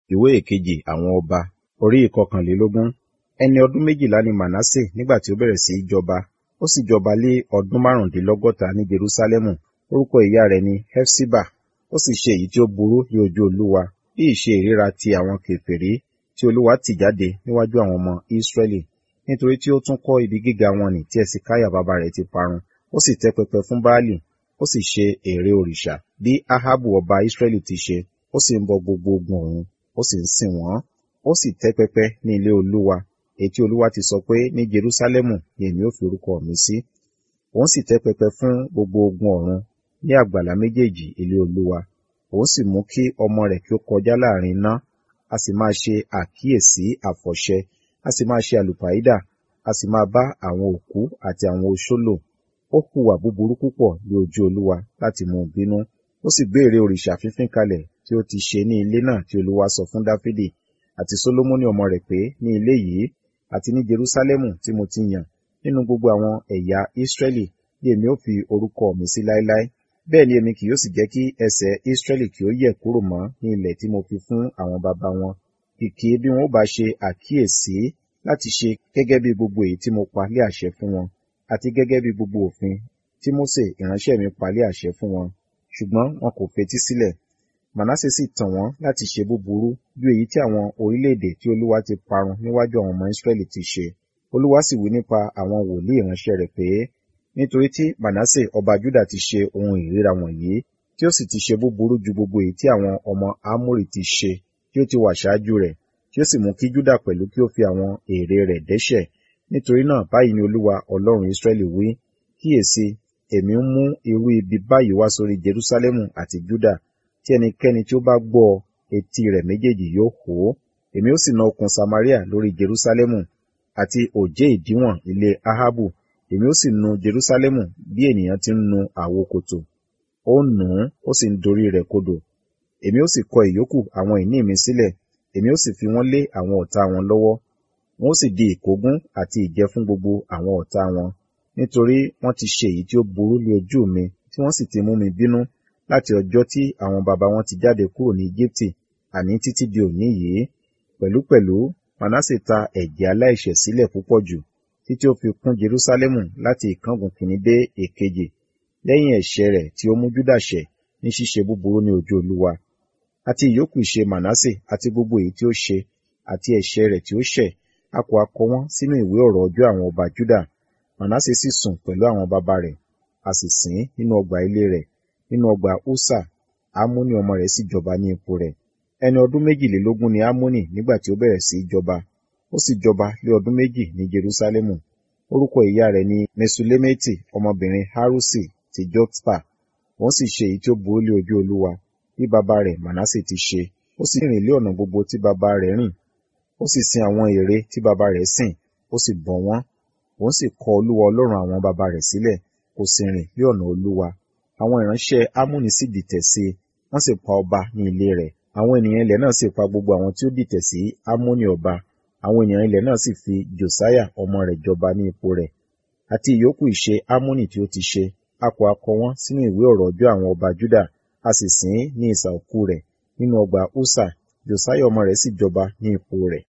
ìwé ìkejì àwọn ọba orí ìkọkànlélógún ẹni ọdún méjìlá ni manasse nígbà tí ó bẹ̀rẹ̀ sí í jọba ó sì jọba lé ọdún márùndínlọ́gọ́ta ní jerúsálẹ́mù orúkọ ìyá rẹ̀ ni hefsiba ó sì ṣe èyí tí ó burú ní ojú olúwa bí ìṣe ìríra ti àwọn kèfèrí tí olúwa tì jáde níwájú àwọn ọmọ ísírẹ́lì nítorí tí ó tún kọ́ ibi gíga wọn nì tí ẹsìkáyà bàbá rẹ̀ ti parun ó sì tẹ́ pẹpẹ fún baálì ó sì ṣe ère òrìṣà bí ahabu ọba ísírẹ́lì ti ṣe ó sì ń bọ gbogbo ogun ọ̀run ó sì ń sìn wọ́n ó sì tẹ́ pẹpẹ ní ilé olúwa èyí tí olúwa ti sọ pé ní jerúsálẹ́mù ni èmi ó fi orúkọ mi sí òun sì tẹ́ pẹpẹ fún gbogbo ogun ọ̀run ní àgbàlá méjèèjì ilé olúwa òun sì mú kí ọmọ rẹ̀ kí ó kọjá láàrin iná a sì máa ṣe àkíyèsí àfọ̀ṣẹ a sì máa ṣe àlùpàídà a sì máa bá àwọn òkú àti àwọn oṣó lò ó hùwà búburú púpọ̀ ní ojú olúwa láti mú un bínú ó sì gbé ère òrìṣà fífín kalẹ̀ tí ó ti ṣe ní ilé náà tí olúwa sọ fún dáfídì àti sólómọ́nì ọmọ rẹ̀ pé ní ilé yìí àti ní jerúsálẹ́mù tí mo ti yàn nínú gbogbo àwọn ẹ̀yà ísírẹ́lì bí èmi ó fi orúkọ mi sí láéláé bẹ́ẹ̀ ni èmi kì yóò sì jẹ́ kí ẹsẹ̀ ísírẹ́lì kí ó yẹ̀ kúrò mọ́ ní ilẹ̀ tí mo fi fún àwọn baba wọn kìkì bí wọn ó bá ṣe àkíyèsí láti ṣe gẹ́gẹ́ bí gbogbo èyí tí mo pa lé àṣẹ fún wọn àti gẹ́gẹ́ bí gbogbo òfin tí mósè ìránṣẹ́ mi pa lé àṣẹ fún wọn ṣùgbọ́n wọn kò fetí sílẹ̀ manasse sì tàn wọ́n láti ṣe búburú ju èyí tí àwọn orílẹ̀-èdè tí olúwa ti parun níwájú àwọn ọmọ ísírẹ́lì ti ṣe olúwa sì wí nípa àwọn wòlíì ìránṣẹ́ rẹ̀ pé nítorí tí manasse ọba juda ti ṣe ohun ìríra wọ̀nyí tí ó sì ti ṣe búburú ju gbogbo èyí tí àwọn ọmọ amórì ti ṣe tí ó ti wà ṣáájú rẹ̀ tí ó sì mú kí juda pẹ̀lú kí ó fi àwọn ère rẹ̀ dẹ́ṣẹ̀ nítorí náà báyìí ni olúwa ọlọ́run ísírẹ́lì wí kíyèsí èmi ń mú irú ibi báyìí wá sórí jerúsálẹ́mù àti juda tí ẹnikẹ́ni tí ó bá gbọ́ etí rẹ̀ méjèèjì yóò hó èmi ó sì na okùn samaria lórí jerúsálẹ́mù àti òjé ìdíwọ̀n ilé ahabu èmi ó sì nu jerúsálẹ́mù bí ènìyàn ti ń nu àwo kòtò ó nù ún ó sì ń dorí rẹ̀ kodò èmi ó sì kọ ìyókù àwọn ìní mi sílẹ̀ èmi ó sì fi wọ́n lé àwọn ọ̀tá wọn lọ́wọ́ wọn ó sì di ìkógun àti ìjẹ fún gbogbo àwọn ọ̀tá wọn nítorí wọ́n ti ṣe èyí tí ó burú ní ojú mi tí wọ́n sì ti mú mi bínú láti ọjọ́ tí àwọn baba wọn ti jáde kúrò ní Íjíbítì àní títí di òní yìí pẹ̀lúpẹ̀lú Manasse ta ẹ̀jẹ̀ aláìṣẹ̀ sílẹ̀ púpọ̀ jù títí ó fi kún Jerúsálẹ́mù láti ìkángun kìíní dé èkejì lẹ́yìn ẹ̀ṣẹ̀ rẹ̀ tí ó mú Júdà ṣẹ̀ ní ṣíṣe búburú ní ojú Olúwa àti ìyókù ìṣe Manasse àti gbogbo èyí tí ó ṣe àti ẹ̀ṣẹ̀ rẹ̀ tí ó ṣẹ̀ a kò akọ wọ́n sínú ìwé ọ̀rọ̀ ọjọ́ àwọn ọba Júdà Manasse sì sùn pẹ̀lú àwọn baba rẹ̀ a sì sìn nínú ọgbà ilé rẹ̀ nínú ọgbà Usa Amoni ọmọ rẹ̀ sì jọba ní ipò rẹ̀ ẹni ọdún méjìlélógún ni Amoni nígbà tí ó bẹ̀rẹ̀ sí í jọba ó sì jọba lé ọdún méjì ní Jerúsálẹ́mù orúkọ ìyá rẹ̀ ni Mesulemeti ọmọbìnrin Harusi ti Jotpa wọ́n sì ṣe èyí tí ó burú lé ojú Olúwa bí baba rẹ̀ Manasse ti ṣe ó sì rìn lé ọ̀nà gbogbo tí baba rẹ̀ rìn ó sì sin àwọn ère tí baba rẹ̀ sìn ó sì bọ wọ́n òun sì kọ̀ Olúwa Ọlọ́run àwọn baba rẹ̀ sílẹ̀ kò sì rìn lé ọ̀nà Olúwa àwọn ìránṣẹ́ Amoni sì dìtẹ̀ sí i wọ́n sì pa ọba ní ilé rẹ̀ àwọn ènìyàn ilẹ̀ náà sì pa gbogbo àwọn tí ó dìtẹ̀ sí Amoni ọba àwọn ènìyàn ilẹ̀ náà sì fi Josiah ọmọ rẹ̀ jọba ní ipò rẹ̀ àti ìyókù ìṣe Amoni tí ó ti ṣe a kò akọ wọ́n sínú ìwé ọ̀rọ̀ ọjọ́ àwọn ọba Juda a sì sìn ín ní ìsà òkú rẹ̀ nínú ọgbà Usa Josiah ọmọ rẹ̀ sì jọba ní ipò rẹ̀